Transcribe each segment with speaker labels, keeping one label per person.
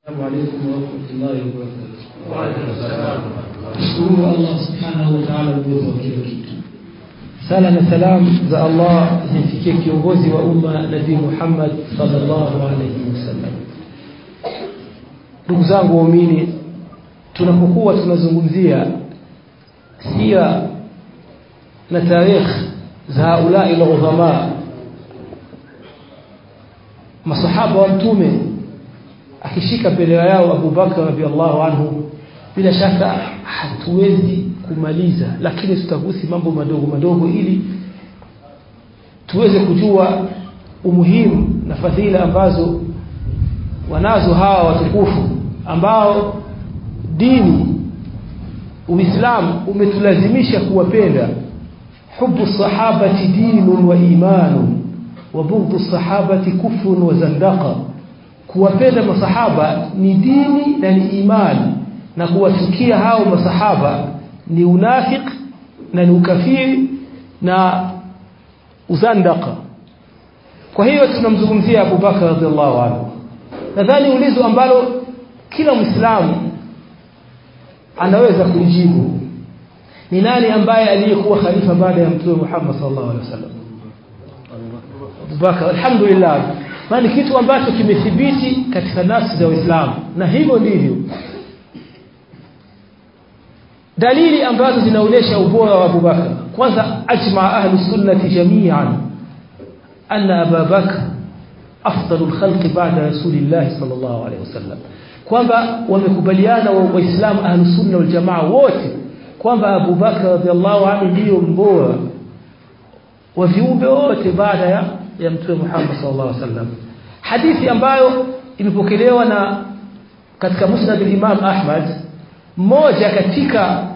Speaker 1: السلام عليكم ورحمة الله وبركاته
Speaker 2: وعليكم السلام
Speaker 1: Shukuru Allah subhanahu wa ta'ala uwezo wa kila kitu. Sala na salam za Allah zimfikie kiongozi wa umma Nabii Muhammad sallallahu alaihi wasallam. Ndugu zangu waumini, tunapokuwa tunazungumzia sira na tarikh za haulai al-udhama masahaba wa mtume akishika bendera yao Abu Bakar radhiallahu anhu bila shaka hatuwezi kumaliza lakini tutagusi mambo madogo madogo ili tuweze kujua umuhimu na fadhila ambazo wanazo hawa watukufu ambao dini Uislamu umetulazimisha kuwapenda hubu sahabati dinun wa imanun wa bughdu sahabati kufrun wa zandaqa kuwapenda masahaba ni dini na ni imani na kuwachukia hao masahaba ni unafik na ni ukafiri na uzandaka kwa hiyo tunamzungumzia Abu Bakar radhiallahu anhu nadhani ulizo ambalo kila muislamu anaweza kujibu ni nani ambaye aliyekuwa khalifa baada ya mtume Muhammad sallallahu alaihi wasallam Abu Bakar alhamdulillah maana kitu ambacho kimethibiti katika nafsi za Uislamu na hivyo ndivyo dalili ambazo zinaonyesha ubora wa Abu Bakar kwanza ajma ahli sunnati jami'an anna Abu Bakar afdalul khalqi ba'da rasulillah sallallahu alaihi wasallam kwamba wamekubaliana waislamu ahli sunna wal jamaa wote kwamba Abu Bakar radhiallahu anhu ndio mbora wa viumbe wote baada ya ya mtume Muhammad sallallahu alaihi wasallam hadithi ambayo imepokelewa na katika musnad al-Imam Ahmad mmoja katika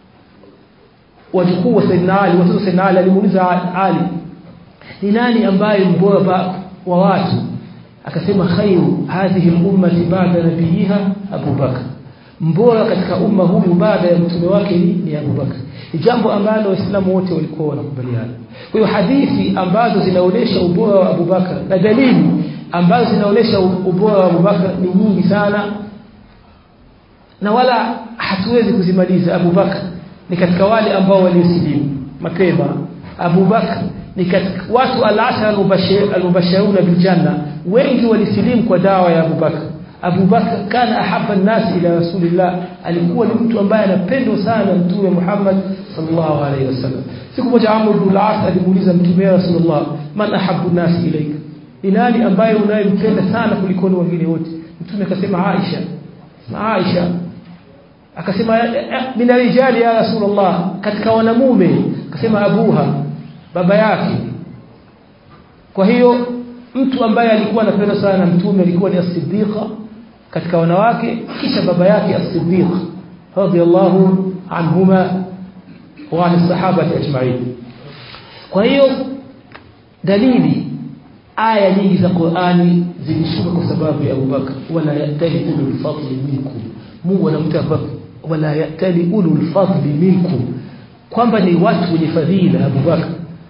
Speaker 1: wajukuu wa Sayyidina Ali watoto Sayyidina Ali alimuuliza Ali ni nani ambaye mbora wa watu akasema khairu hadhihi al-ummati ba'da nabiyiha Abu Bakr mbora katika umma huyu baada ya mtume wake ni, ni Abu Bakr ni jambo ambalo waislamu wote walikuwa wanakubaliana kwa hiyo hadithi ambazo zinaonyesha ubora wa Abu Bakr na dalili ambazo zinaonyesha ubora wa Abu Bakr ni nyingi sana na wala hatuwezi kuzimaliza Abu Bakr ni katika wale ambao waliosilimu mapema Abu Bakr ni katika watu al-ashara al-mubashiruna bil janna wengi walisilimu kwa dawa ya Abu Bakr Abu Bakr kana ahabba an-nas ila Rasulillah alikuwa ni mtu ambaye anapendwa sana mtume Muhammad sallallahu alaihi wasallam siku moja Amr ibn al-As alimuuliza mtume Rasulullah man ahabbu an-nas ilayka ni nani ambaye unayempenda sana kuliko wengine wote mtume akasema Aisha Aisha akasema min rijali ya Rasulullah katika wanamume akasema abuha baba yake kwa hiyo mtu ambaye alikuwa anapenda sana na mtume alikuwa ni as-siddiqa katika wanawake kisha baba yake as-siddiq radiyallahu anhuma wa an sahaba ajma'in kwa hiyo dalili aya nyingi za Qur'ani zilishuka kwa sababu ya Abu Bakar wala yatali ulul fadli minkum Mungu anamtaka wala yatali ulul fadli minkum kwamba ni watu wenye fadhila Abu Bakar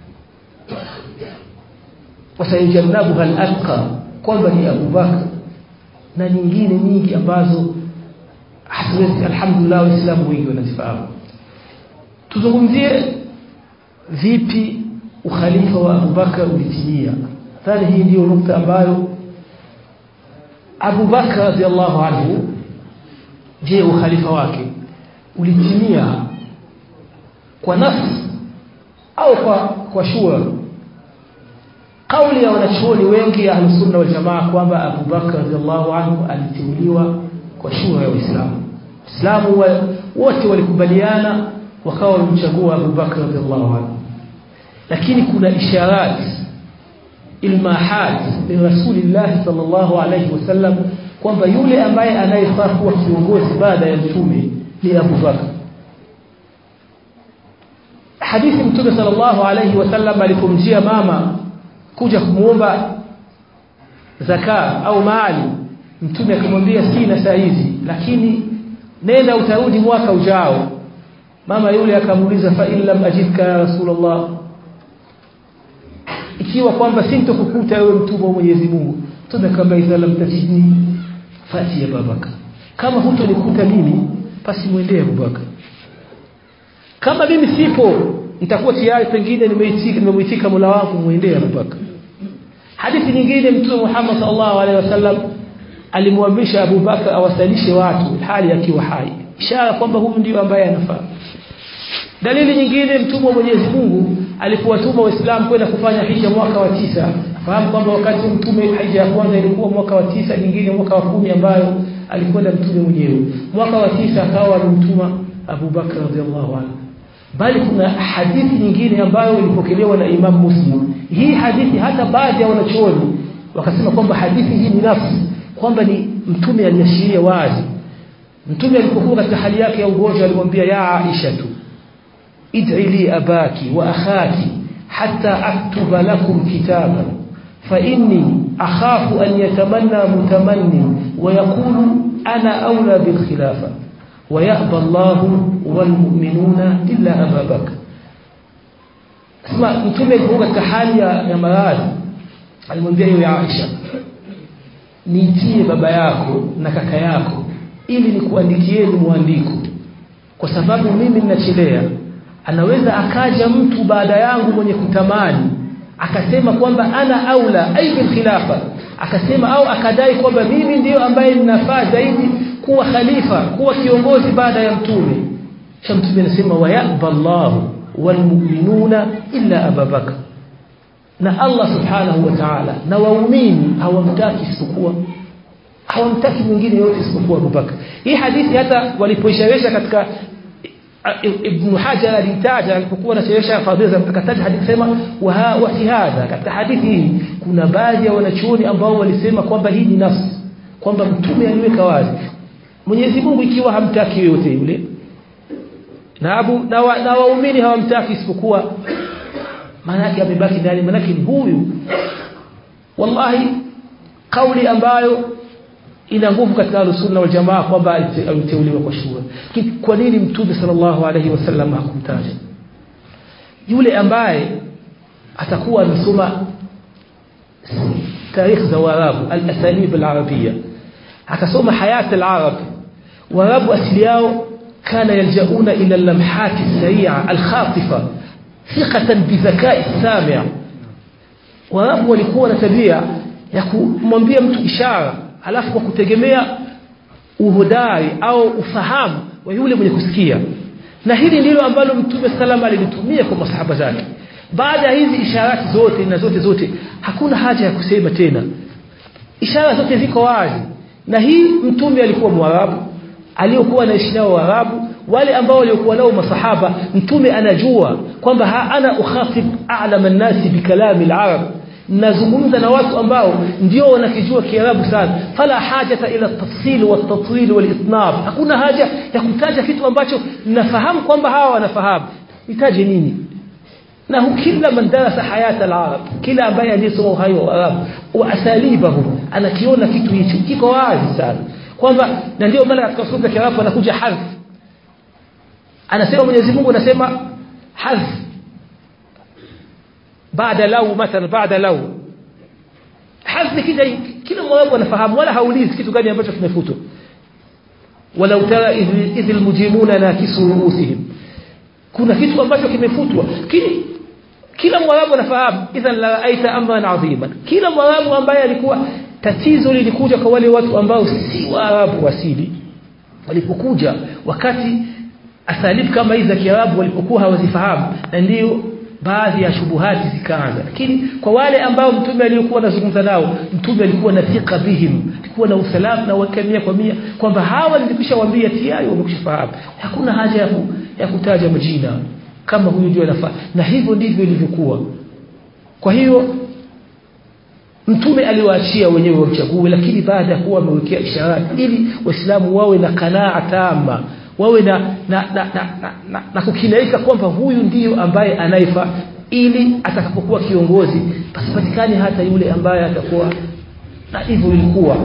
Speaker 1: wasayajannabuha al-atqa kwamba ni Abu Bakar na nyingine nyingi ambazo hatuwezi alhamdulillah waislamu wengi wanazifahamu tuzungumzie vipi ukhalifa wa Abu Bakar ulitimia thani hii ndiyo nukta ambayo Abu Bakar radhiallahu anhu je ukhalifa wake ulitimia kwa nafsi au kwa kwa shura kauli ya wanachuoni wengi ya Ahlusunna wal Jamaa kwamba Abu Bakar radhiallahu anhu aliteuliwa kwa shura ya Uislamu. Waislamu wa, wote walikubaliana wakawa wamchagua Abu Bakar radhiallahu anhu. Lakini kuna isharat ilmahat min Rasulillah sallallahu alayhi wasallam kwamba yule ambaye anayefaa kuwa kiongozi baada ya mtume ni Abu Bakar. Hadithi Mtume sallallahu alayhi wasallam alipomjia mama kuja kumuomba zaka au mali mtume akamwambia sina saa hizi lakini nenda utarudi mwaka ujao mama yule akamuuliza fa illam ajidka ya rasulullah ikiwa kwamba sintokukuta wewe mtume wa Mwenyezi Mungu mtume akamwambia idha lam tajidni fati Abubakar kama hutonikuta mimi basi muendee Abubakar kama mimi sipo nitakuwa tayari pengine nimeitika nimemuitika Mola wangu muendee Abubakar hadithi nyingine mtume Muhammad sallallahu alaihi wasallam alimwamrisha Abu Bakar awasalishe watu hali akiwa hai ishara kwamba huyu ndio ambaye anafaa dalili nyingine mtume wa Mwenyezi Mungu alipowatuma waislamu kwenda kufanya hija mwaka wa tisa fahamu kwamba wakati mtume hija ya kwanza ilikuwa mwaka wa tisa nyingine mwaka wa kumi ambayo alikwenda mtume mwenyewe mwaka wa tisa akawa alimtuma Abu Bakar radhiallahu anhu bali kuna hadithi nyingine ambayo ilipokelewa na Imam Muslim hii hadithi hata baadhi ya wanachuoni wakasema kwamba hadithi hii ni nafsi kwamba ni mtume aliashiria wazi mtume alipokuwa katika hali yake ya ugonjwa alimwambia ya Aisha tu id'i li abaki wa akhaki hatta aktuba lakum kitaba fa inni akhafu an yatamanna mutamanni wa yaqulu ana awla bil khilafa wa ya'ba Allah wal mu'minuna illa Abu Bakr sema mtume alipokuwa katika hali ya, ya maradhi alimwambia yeye Aisha niitie baba yako na kaka yako ili nikuandikieni mwandiko kwa sababu mimi ninachelea anaweza akaja mtu baada yangu mwenye kutamani akasema kwamba ana aula ai bil khilafa akasema au akadai kwamba mimi ndiyo ambaye ninafaa zaidi kuwa khalifa kuwa kiongozi baada ya mtume kisha mtume anasema wa yaqba Allahu wal mu'minuna illa Abubakar na Allah subhanahu wa ta'ala na waumini hawamtaki isipokuwa hawamtaki mwingine yote isipokuwa Abubakar hii hadithi hata walipoishawisha katika Ibn Hajar alitaja alipokuwa anasherehesha fadhila akataja hadithi sema wa wa fi hadha katika hadithi hii kuna baadhi ya wanachuoni ambao walisema kwamba hii ni nafsi kwamba mtume aliweka wazi Mwenyezi Mungu ikiwa hamtaki yoyote yule na abu na, wa, na waumini hawamtaki isipokuwa maana yake amebaki ndani maana yake ni huyu wallahi kauli ambayo ina nguvu katika sunna wal jamaa kwamba aliteuliwa kwa shura kwa nini mtume sallallahu alaihi wasallam hakumtaja yule ambaye atakuwa anasoma tarikh za Waarabu al-asalib al-arabia akasoma hayat al-arab Waarabu asili yao kana yaljauna ila al-lamhat as-sari'a al-khatifa thiqatan bi dhaka'i as-sami' Waarabu walikuwa na tabia ya kumwambia mtu ishara alafu kwa kutegemea uhodari au ufahamu wa yule mwenye kusikia na hili ndilo ambalo mtume salama alilitumia kwa masahaba zake baada ya hizi isharati zote na zote zote hakuna haja ya kusema tena ishara zote ziko wazi na hii mtume alikuwa mwarabu aliyokuwa anaishi nao waarabu wale ambao waliokuwa nao masahaba mtume anajua kwamba ana ukhatib a'lama an-nasi bikalami al-arab nazungumza na watu ambao ndio wanakijua kiarabu sana fala hajata ila tafsil wa tatwil wal itnab hakuna haja ya kutaja kitu ambacho nafahamu kwamba hawa wanafahamu nitaje nini na kila man darasa hayata al-arab kila ambaye aliyesoma uhai wa arab wa asalibahu anakiona kitu hicho kiko wazi sana kwamba na ndio maana katika sura ya kiarabu anakuja harf anasema Mwenyezi Mungu anasema harf baada lau mathalan baada lau harf kija kila mmoja anafahamu wala haulizi kitu gani ambacho kimefutwa walau tara idh almujrimuna nakisu ruusihim kuna kitu ambacho kimefutwa kile kila mwarabu anafahamu idhan la aita amran adhiman kila mwarabu ambaye alikuwa tatizo lilikuja kwa wale watu ambao si waarabu asili walipokuja wakati asalib kama hizi za kiarabu walipokuwa hawazifahamu na ndio baadhi ya shubuhati zikaanza lakini kwa wale ambao mtume aliyokuwa anazungumza nao mtume alikuwa na thika bihim alikuwa na usalama na wakamia kwa mia kwamba hawa nilikwisha waambia tayari wamekwishafahamu hakuna haja ya, ku, ya kutaja majina kama huyu ndio anafaa na hivyo ndivyo ilivyokuwa kwa hiyo mtume aliwaachia wenyewe wamchague lakini baada ya kuwa amewekea isharati ili waislamu wawe na kanaa tama wawe na na, na, na, na, na, na kukinaika kwamba huyu ndiyo ambaye anaifa ili atakapokuwa kiongozi pasipatikane hata yule ambaye atakuwa na hivyo ilikuwa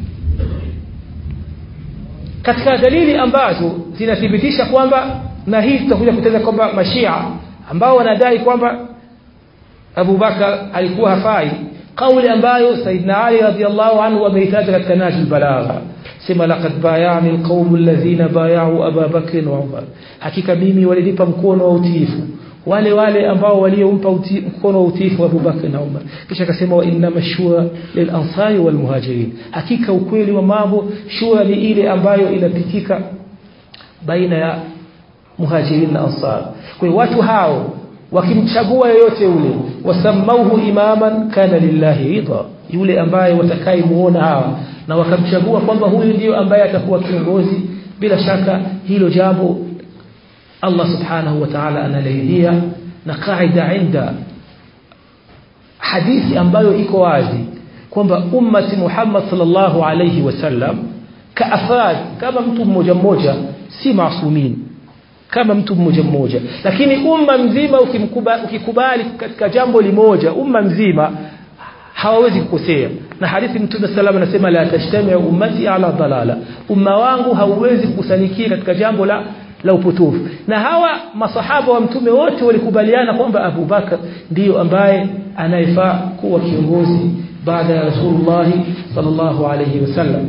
Speaker 1: katika dalili ambazo zinathibitisha kwamba na hii tutakuja kuteza kwamba mashia ambao wanadai kwamba Abu Bakar alikuwa hafai kauli ambayo Saidna Ali radhiallahu anhu ameitaja katika Najul Balagha sema laqad bayani alqawm alladhina bay'u Aba Bakr wa Umar hakika mimi walinipa mkono wa utiifu wale wale ambao waliompa uti, mkono wa utiifu Abu Bakr na Umar kisha akasema wa inna mashura lil ansari wal muhajirin hakika ukweli wa mambo shura ni ile ambayo inapitika baina ya muhajirin na ansar kwa hiyo watu hao wakimchagua yoyote ule wasamauhu imaman kana lillahi ridha yule ambaye watakai muona hawa na wakamchagua kwamba huyu ndiyo ambaye atakuwa kiongozi bila shaka hilo jambo Allah subhanahu wa ta'ala analihidia na kaida inda hadithi ambayo iko wazi kwamba ummati Muhammad sallallahu alayhi wasallam kaafrad kama mtu mmoja mmoja si maasumin kama mtu mmoja mmoja lakini umma mzima ukimkubali ukikubali katika jambo limoja umma mzima hawawezi kukosea na hadithi mtume sallallahu anasema la tashtami ummati ala dalala umma wangu hauwezi kukusanikia katika jambo la la upotofu na hawa masahaba wa mtume wote walikubaliana kwamba Abu Bakar ndiyo ambaye anayefaa kuwa kiongozi baada ya Rasulullah sallallahu alayhi wasallam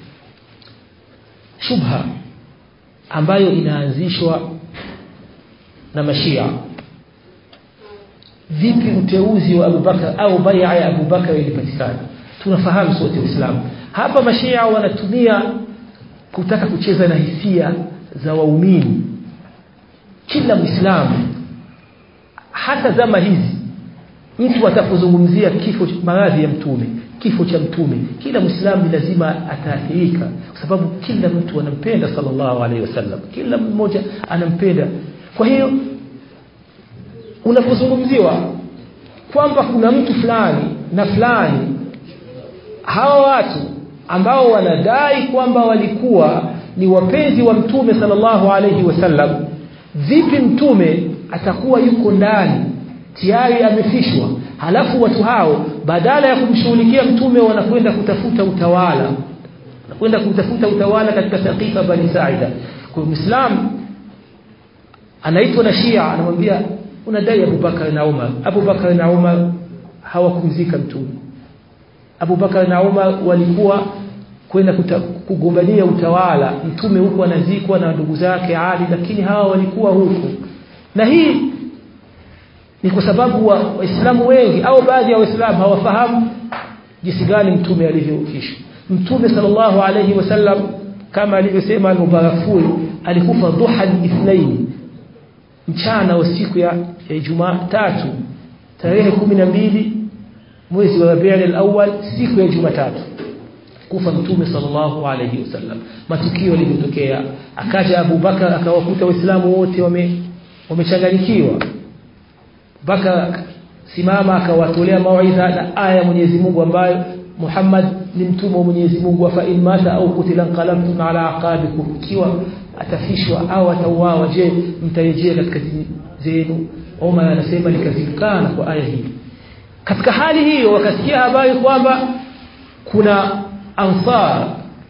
Speaker 1: shubha ambayo inaanzishwa na mashia vipi uteuzi wa Abu Bakar au bai'a ya Abu Bakar ilipatikana tunafahamu sote Uislamu hapa mashia wanatumia kutaka kucheza na hisia za waumini kila muislamu hata zama hizi mtu atapozungumzia kifo maradhi ya mtume kifo cha mtume kila muislamu lazima ataathirika kwa sababu kila mtu anampenda sallallahu alaihi wasallam kila mmoja anampenda kwa hiyo unapozungumziwa kwamba kuna mtu fulani na fulani hawa watu ambao wanadai kwamba walikuwa ni wapenzi wa mtume sallallahu alayhi wasallam vipi mtume atakuwa yuko ndani tayari amefishwa halafu watu hao badala ya kumshughulikia mtume wanakwenda kutafuta utawala wanakwenda kutafuta utawala katika saqifa bani saida kwa muislam anaitwa na shia anamwambia unadai Abu Bakar na Umar Abu Bakar na Umar hawakumzika mtume Abu Bakar na Umar walikuwa kwenda kugombania utawala mtume huko anazikwa na ndugu zake Ali lakini hawa walikuwa huko na hii ni kwa sababu waislamu wa wengi au baadhi ya waislamu hawafahamu jinsi gani mtume alivyokishwa mtume sallallahu alayhi wasallam kama alivyosema al-Mubarakfuri alikufa duha al-ithnain mchana wa siku ya Ijumaa tatu tarehe mbili mwezi wa Rabiul al-awwal siku ya Jumatatu kufa mtume sallallahu alayhi wasallam matukio yaliyotokea akaja Abu Bakar akawakuta waislamu wote wame wamechanganyikiwa Bakar simama akawatolea mawaidha na aya Mwenyezi Mungu ambayo Muhammad ni mtume wa Mwenyezi Mungu fa in mata au kutila qalabtum ala aqabikum ikiwa atafishwa au atauawa je mtarejea katika dini zenu Omar anasema likazikana kwa aya hii katika hali hiyo wakasikia habari kwamba kuna ansar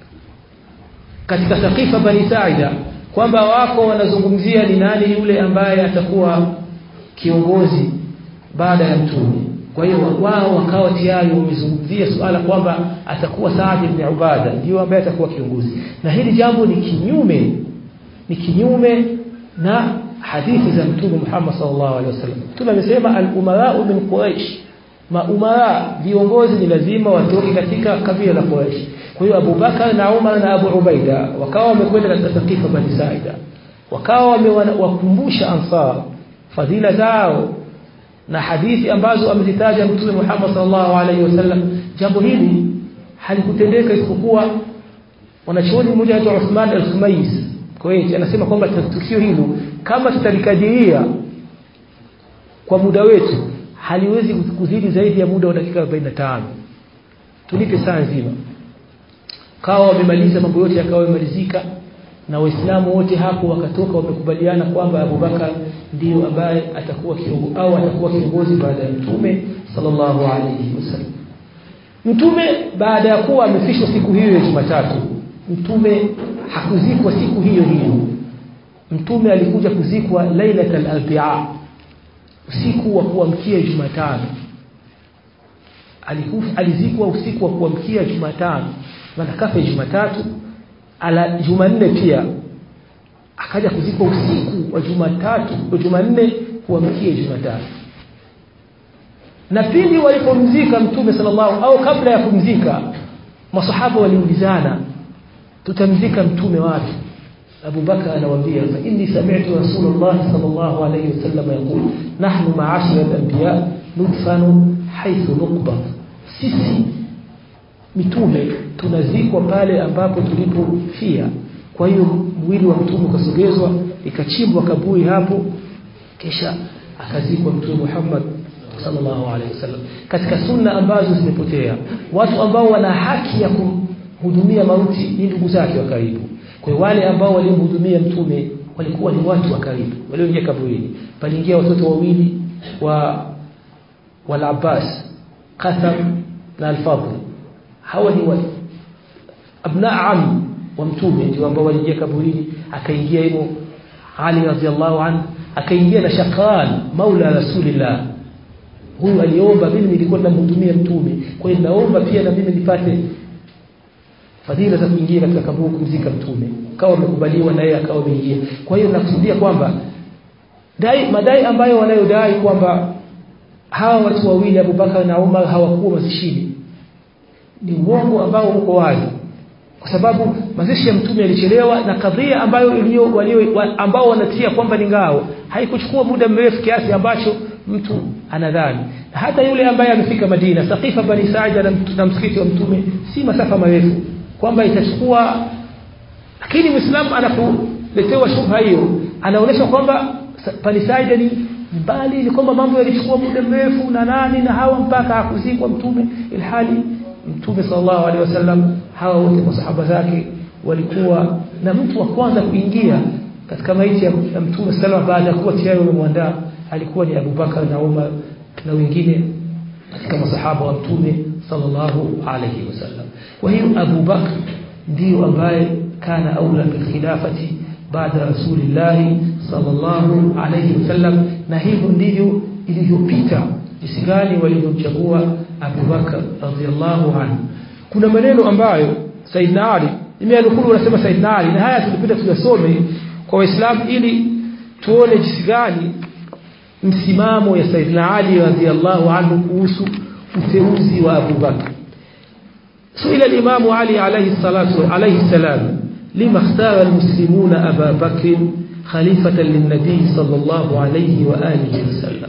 Speaker 1: katika saqifa bani saida kwamba wako wanazungumzia ni nani yule ambaye atakuwa kiongozi baada ya mtume kwa hiyo wao wakawa tayari wamezungumzia suala kwamba atakuwa Saad ibn Ubada ndio ambaye atakuwa kiongozi na hili jambo ni kinyume ni kinyume na hadithi za mtume Muhammad sallallahu alaihi wasallam mtume amesema al-umara min quraish maumara viongozi ni lazima watoke katika kabila la Quraysh kwa hiyo Abu Bakar na Umar na Abu Ubaida wakawa wamekwenda katika sakifa Bani Saida wakawa wamewakumbusha ansar fadhila zao na hadithi ambazo amezitaja mtume Muhammad sallallahu alaihi wasallam jambo hili halikutendeka isipokuwa wanachuoni mmoja anaitwa Uthman al-Khumais kwa hiyo anasema kwamba tukio hilo kama tutalikadiria kwa muda wetu haliwezi kuzidi zaidi ya muda wa dakika 45 tulipe saa nzima kawa wamemaliza mambo yote yakawa yamemalizika na waislamu wote hapo wakatoka wamekubaliana kwamba Abubakar ndiyo ambaye atakuwa kiongozi au atakuwa kiongozi baada ya mtume sallallahu alayhi wasallam mtume baada ya kuwa amefishwa siku hiyo ya Jumatatu mtume hakuzikwa siku hiyo hiyo mtume alikuja kuzikwa lailatul arbi'a usiku wa kuamkia Jumatano alikufa alizikwa usiku wa kuamkia Jumatano maana kafa Jumatatu ala Jumanne pia akaja kuzikwa usiku wa Jumatatu wa Jumanne kuamkia Jumatatu na pindi walipomzika mtume sallallahu au kabla ya kumzika masahaba waliulizana tutamzika mtume wapi Abu Bakar anawaambia fa inni sami'tu Rasulullah sallallahu alayhi wasallam yaqul nahnu ma'ashira al-anbiya nudfanu haythu nuqba sisi mitume tunazikwa pale ambapo tulipofia kwa hiyo mwili wa mtume ukasogezwa ikachimbwa kaburi hapo kisha akazikwa mtume Muhammad sallallahu alaihi wasallam katika sunna ambazo zimepotea watu ambao wana haki ya kuhudumia mauti ni ndugu zake wa karibu kwa wale ambao walimhudumia mtume walikuwa ni watu wa karibu walioingia kaburini paliingia watoto wawili wa wal Abbas Qatham na Al-Fadl hawa ni wa abna am wa mtume ndio ambao waliingia kaburini akaingia hivyo Ali radhiallahu anhu akaingia na Shaqan maula rasulillah huyu aliomba mimi nilikuwa namhudumia mtume kwa hiyo naomba pia na mimi nipate fadhila za kuingia katika kaburi kumzika mtume kawa amekubaliwa na yeye akawa ameingia kwa hiyo nakusudia kwamba dai madai ambayo wanayodai kwamba hawa watu wawili Abubakar na Umar hawakuwa mazishini ni uongo ambao uko wazi kwa sababu mazishi ya mtume yalichelewa na kadhia ambayo iliyo walio ambao wanatia kwamba ni ngao haikuchukua muda mrefu kiasi ambacho mtu anadhani hata yule ambaye amefika Madina Saqifa bani Saida na, na msikiti wa mtume si masafa marefu kwamba itachukua lakini Muislamu anapoletewa shubha hiyo anaonyesha kwamba bani Saida ni mbali ni kwamba mambo yalichukua muda mrefu na nani na hawa mpaka hakuzikwa mtume ilhali mtume sallallahu alaihi wasallam hawa wote masahaba zake walikuwa na mtu wa kwanza kuingia katika maiti ya mtume sallallahu baada ya kuwa tayari wamemwandaa alikuwa ni Abu Bakar na Umar na wengine katika masahaba wa mtume sallallahu alaihi wasallam kwa hiyo Abu Bakar ndio ambaye kana aula bil khilafati baada rasulillah sallallahu alaihi wasallam na hivyo ndivyo ilivyopita jinsi gani walivyomchagua Abu Bakar radhiallahu anhu kuna maneno ambayo Saidna Ali nimeanukuru unasema Saidna Ali na haya tulipita tuyasome kwa waislamu ili tuone jinsi gani msimamo ya Saidna Ali radhiallahu anhu kuhusu uteuzi wa Abu Bakar سئل الإمام علي عليه الصلاة عليه السلام لما اختار المسلمون أبا بكر خليفة للنبي صلى الله عليه وآله وسلم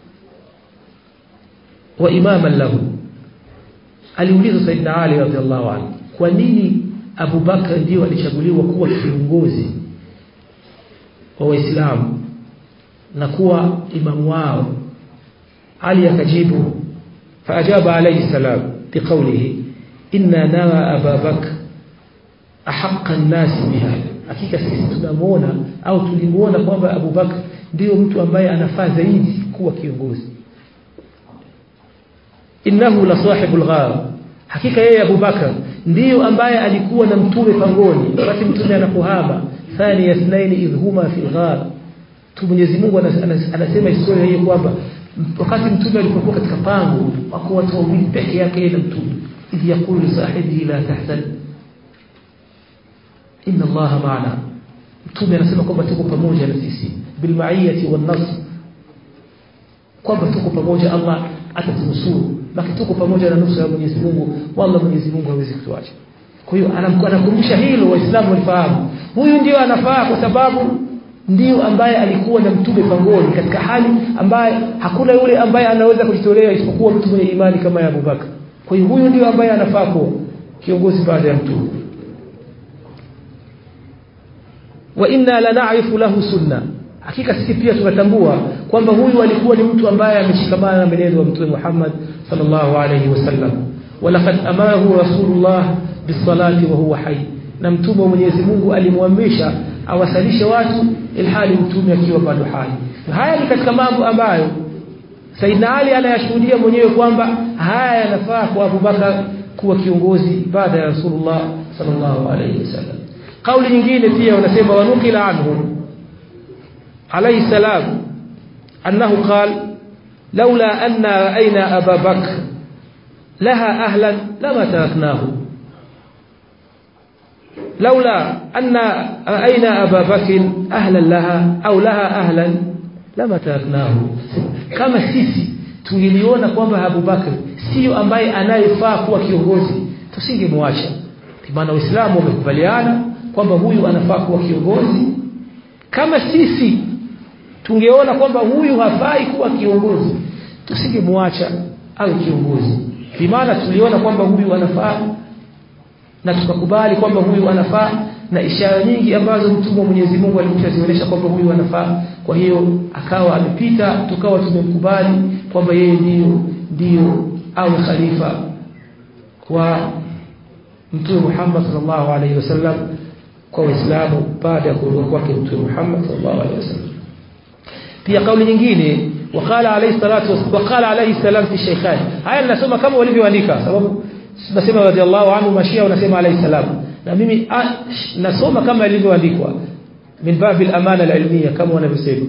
Speaker 1: وإماما له aliuliza Saidna Ali radhiallahu anhu kwa nini Abu Bakar ndio alichaguliwa kuwa kiongozi wa Waislamu na kuwa imamu wao Ali akajibu faajaba alayhi salam biqawlihi inna nara Aba Bakr ahaqqa an-nas biha hakika sisi tunamuona au tulimuona kwamba Abu Bakr ndio mtu ambaye anafaa zaidi kuwa kiongozi innahu la sahibul ghar hakika yeye Abu Bakar ndiyo ambaye alikuwa na mtume pangoni wakati mtume anapohama thani yasnaini idhuma fil ghar tu Mwenyezi Mungu anasema historia hiyo kwamba wakati mtume alipokuwa katika pango wako watu wawili peke yake na mtume idh yaqulu li sahibihi la tahzan inna allaha ma'ana mtume anasema kwamba tuko pamoja na sisi bil ma'iyati wan nasr kwamba tuko pamoja Allah atatunusuru baki tuko pamoja na nusura ya Mwenyezi Mungu wala Mwenyezi Mungu hawezi kutuacha kwa hiyo anakumbusha hilo waislamu walifahamu huyu ndio anafaa kwa sababu ndio ambaye alikuwa na mtume pangoni katika hali ambaye hakuna yule ambaye anaweza kujitolea isipokuwa mtu mwenye imani kama ya Abubakar kwa hiyo huyu ndio ambaye anafaa kuwa kiongozi baada ya mtume wa inna la na'rifu lahu sunna hakika sisi pia tunatambua kwamba huyu alikuwa ni mtu ambaye ameshikamana na mwenendo wa mtume Muhammad sallallahu alayhi wasallam walaqad amarahu rasulullah bisalati wa huwa hayy na mtume wa Mwenyezi Mungu alimwamrisha awasalishe watu ilhali mtume akiwa bado hai haya ni katika mambo ambayo Saidna Ali anayashuhudia mwenyewe kwamba haya yanafaa kwa Abu Bakar kuwa kiongozi baada ya Rasulullah sallallahu alayhi wasallam kauli nyingine pia wanasema wanukila anhu عليه السلام أنه قال لولا أن رأينا أبا بكر لها أهلا لما تركناه laula anna ra'ayna aba bakr ahlan laha au laha ahlan lama taraknahu kama sisi tungeliona kwamba Abu Bakr sio ambaye anayefaa kuwa kiongozi tusingemwacha maana waislamu wamekubaliana kwamba huyu anafaa kuwa kiongozi kama sisi tungeona kwamba huyu hafai kuwa kiongozi tusingemwacha awe kiongozi maana tuliona kwamba huyu anafaa na tukakubali kwamba huyu anafaa na ishara nyingi ambazo mtume wa Mwenyezi Mungu alimshazionyesha kwamba huyu anafaa kwa hiyo akawa amepita tukawa tumemkubali kwamba yeye ndiyo ndiyo awe khalifa wa mtume Muhammad sallallahu alaihi wasallam kwa waislamu baada ya kuondoka kwake mtume Muhammad sallallahu alaihi wasallam pia kauli nyingine wakala alayhi salatu wakala alayhi salam fi shaykhan haya ninasoma kama walivyoandika sababu nasema radhiallahu anhu mashia unasema alayhi salam na mimi nasoma kama ilivyoandikwa min babi al-amana al-ilmiya kama wanavyosema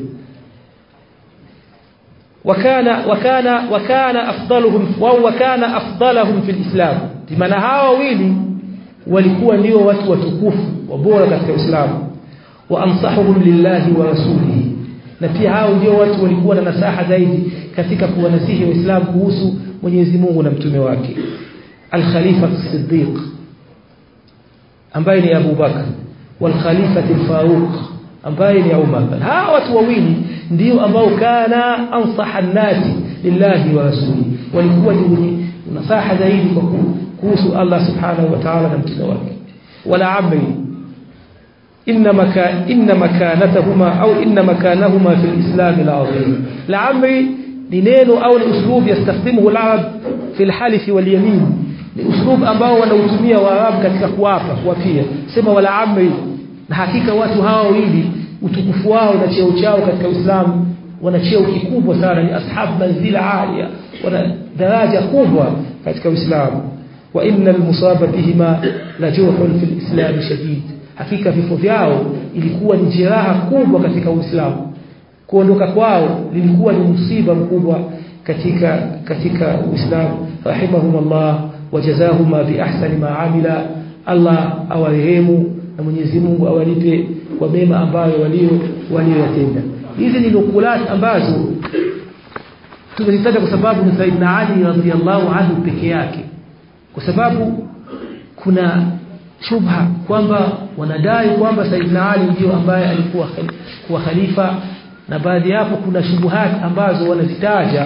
Speaker 1: wakana wakana wakana afdaluhum wa wakana afdalahum fi al-islam maana hawa wawili walikuwa ndio watu watukufu wabora katika Uislamu wa ansahuhum lillahi wa rasulihi na pia hao ndio watu walikuwa na nasaha zaidi katika kuwanasihi waislamu kuhusu Mwenyezi Mungu na mtume wake al-Khalifa as-Siddiq ambaye ni Abu Bakar wal Khalifa al-Faruq ambaye ni Umar hawa watu wawili ndio ambao kana ansaha an-nasi lillahi wa rasulihi walikuwa ni nasaha zaidi kwa kuhusu Allah subhanahu wa ta'ala na mtume wake wala amri إن مكان إن مكانتهما أو إن مكانهما في الإسلام العظيم لعمري لنين أو الأسلوب يستخدمه العرب في الحلف واليمين لأسلوب ambao wanautumia waarabu katika kuapa kuapia sema wala amri na hakika watu hawa wawili utukufu wao na cheo chao katika Uislamu wana cheo kikubwa sana ni ashab manzila alia wana daraja kubwa katika Uislamu wa innal musaba bihima la juhun fil islam shadid hakika vifo vyao ilikuwa ni jeraha kubwa katika Uislamu kuondoka kwao lilikuwa ni msiba mkubwa katika katika Uislamu rahimahumullah wajazahuma bi ahsani ma amila Allah awarehemu na Mwenyezi Mungu awalipe kwa mema ambayo walio waliyotenda hizi ni nukulat ambazo tumezitaja kwa sababu ni Saidna Ali radhiyallahu anhu peke yake kwa sababu kuna shubha kwamba wanadai kwamba Saidina Ali ndio ambaye alikuwa kuwa khalifa na baadhi yapo kuna shubuhat ambazo wanazitaja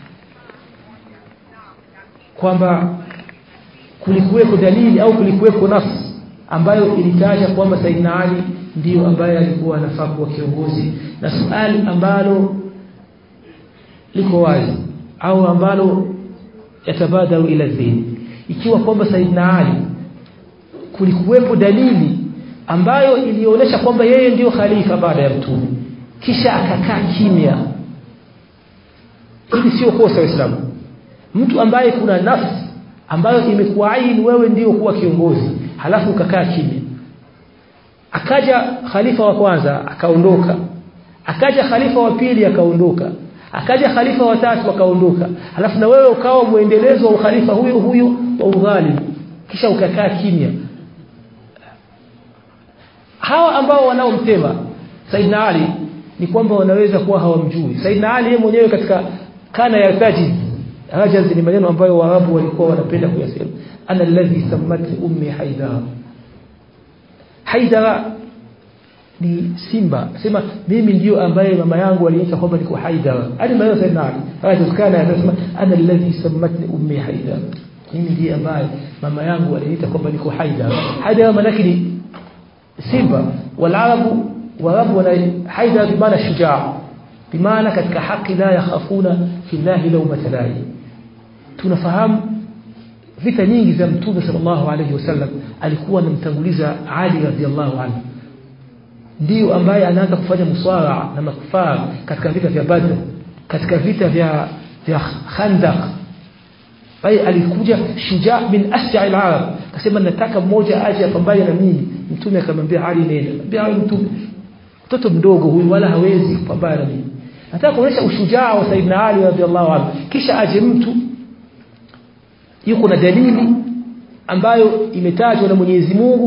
Speaker 1: kwamba kulikuweko dalili au kulikuweko nafsi ambayo ilitaja kwamba Saidina Ali ndiyo ambaye alikuwa anafaa kuwa kiongozi na swali ambalo liko wazi au ambalo yatabadaru ila dhihni ikiwa kwamba Saidina Ali kulikuwepo dalili ambayo ilionyesha kwamba yeye ndiyo khalifa baada ya mtume kisha akakaa kimya hili sio kosa waislamu mtu ambaye kuna nafsi ambayo imekuaini wewe ndiyo kuwa kiongozi halafu ukakaa kimya akaja khalifa wa kwanza akaondoka akaja khalifa wa pili akaondoka akaja khalifa wa tatu akaondoka halafu na wewe ukawa muendelezo wa ukhalifa huyo huyo wa udhalim kisha ukakaa kimya hawa ambao wanaomtema Saidna Ali ni kwamba wanaweza kuwa hawamjui Saidna Ali yeye mwenyewe katika kana ya tajiz rajaz ni maneno ambayo waarabu walikuwa wanapenda kuyasema ana alladhi sammatni ummi haidara haidara ni simba sema mimi ndio ambaye mama yangu aliita kwamba niko haidara hadi maneno Saidna Ali rajaz kana yanasema ana alladhi sammatni ummi haidara mimi ndiye ambaye mama yangu aliita kwamba niko haidara haidara maana ni simba walabu warabu wana haidha bimaana shujaa bimaana katika haki la yakhafuna fillahi lawmata lahi tunafahamu vita nyingi za mtume sallallahu alayhi wasallam alikuwa anamtanguliza Ali radhiallahu anhu ndio ambaye anaanza kufanya muswara na makufar katika vita vya Badr katika vita vya vya Khandaq bali alikuja shujaa min asja al-arab akasema nataka mmoja aje apambane na mimi mtume akamwambia Ali nenda ambia Ali mtume mtoto mdogo huyu wala hawezi kupambana na mimi nataka kuonyesha ushujaa wa Saidina Ali radhiallahu anhu kisha aje mtu yuko na dalili ambayo imetajwa na Mwenyezi Mungu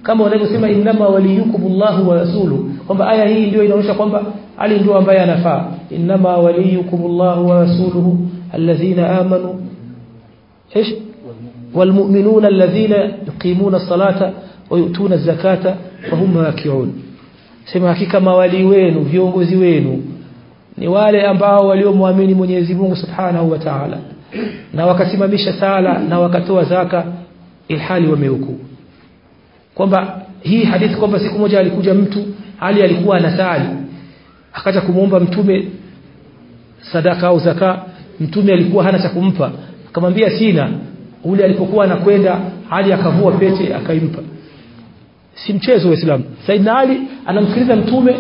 Speaker 1: kama wanavyosema innama waliyukumullahu wa rasuluhu kwamba aya hii ndio inaonyesha kwamba Ali ndio ambaye anafaa innama waliyukumullahu wa rasuluhu alladhina amanu ايش والمؤمنون الذين يقيمون الصلاة ويؤتون الزكاة وهم راكعون sema hakika mawali wenu viongozi wenu ni wale ambao waliomwamini Mwenyezi Mungu Subhanahu wa Ta'ala na wakasimamisha sala na wakatoa zaka ilhali wamehuku kwamba hii hadithi kwamba siku moja alikuja mtu hali alikuwa anasali akaja kumuomba mtume sadaka au zaka mtume alikuwa hana cha kumpa akamwambia sina ule alipokuwa anakwenda hali akavua pete akaimpa si mchezo wa Uislamu Saidna Ali anamsikiliza mtume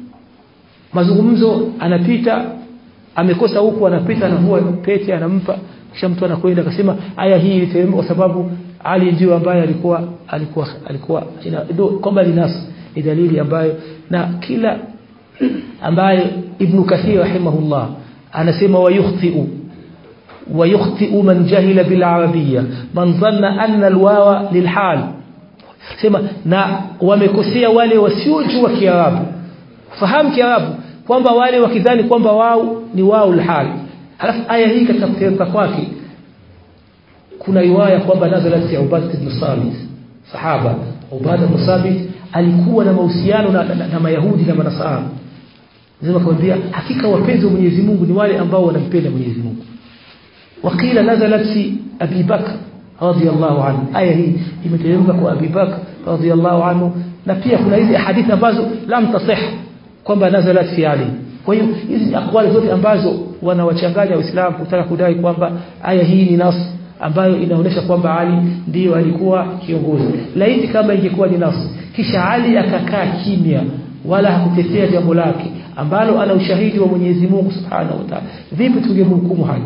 Speaker 1: mazungumzo anapita amekosa huku anapita anavua pete anampa kisha mtu anakwenda akasema aya hii iliteremka kwa sababu Ali ndio ambaye alikuwa alikuwa alikuwa kwamba ni nas ni dalili ambayo na kila ambaye Ibn Kathir rahimahullah anasema wayukhti'u ويخطئ من جهل بالعربية من ظن أن الواو للحال sema na wamekosea wale wasiojua kiarabu fahamu kiarabu kwamba wale wakidhani kwamba wao ni wao alhal halafu aya hii katika kuteremka kwake kuna riwaya kwamba nazalat ya Ubadah ibn Samit sahaba Ubadah ibn Samit alikuwa na mahusiano na, na, na, na Mayahudi na Manasara Nasema kwambia hakika wapenzi wa Mwenyezi Mungu ni wale ambao wanampenda Mwenyezi Mungu وقيل نزلت في أبي بكر رضي الله عنه آية هي imeteremka kwa Abi Bakr radhiyallahu anhu na pia kuna hizi hadithi ambazo lam tasih kwamba nazalat fi Ali kwa hiyo hizi akwali zote ambazo wanawachanganya waislamu kutaka kudai kwamba aya hii ni nas ambayo inaonyesha kwamba Ali ndiyo alikuwa kiongozi laiti kama ingekuwa ni nas kisha Ali akakaa kimya wala hakutetea jambo lake ambalo ana ushahidi wa Mwenyezi Mungu Subhanahu wa Ta'ala vipi tungemhukumu hali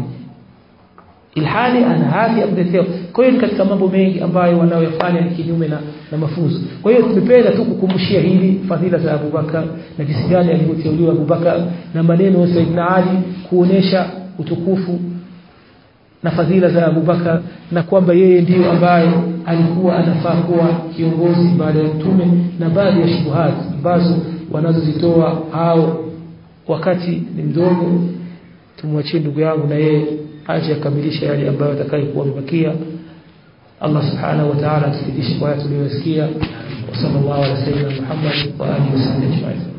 Speaker 1: ilhali ana haki ya kutetea kwa hiyo katika mambo mengi ambayo wanaoyafanya ni kinyume na, na mafunzo kwa hiyo tumependa tu kukumbushia hili fadhila za Abubakar na jinsi gani alivyoteuliwa Abubakar na maneno ya Saidina Ali kuonesha utukufu na fadhila za Abubakar na kwamba yeye ndiyo ambaye alikuwa anafaa kuwa kiongozi baada ya mtume na baadhi ya shubuhati ambazo wanazozitoa hao wakati ni mdogo tumwachie ndugu yangu na yeye aje akamilisha yale ambayo atakayokuwa amebakia Allah subhanahu wa ta'ala atufidishe kwa yale tuliyosikia wa sallallahu alaihi wasallam Muhammad wa alihi wasallam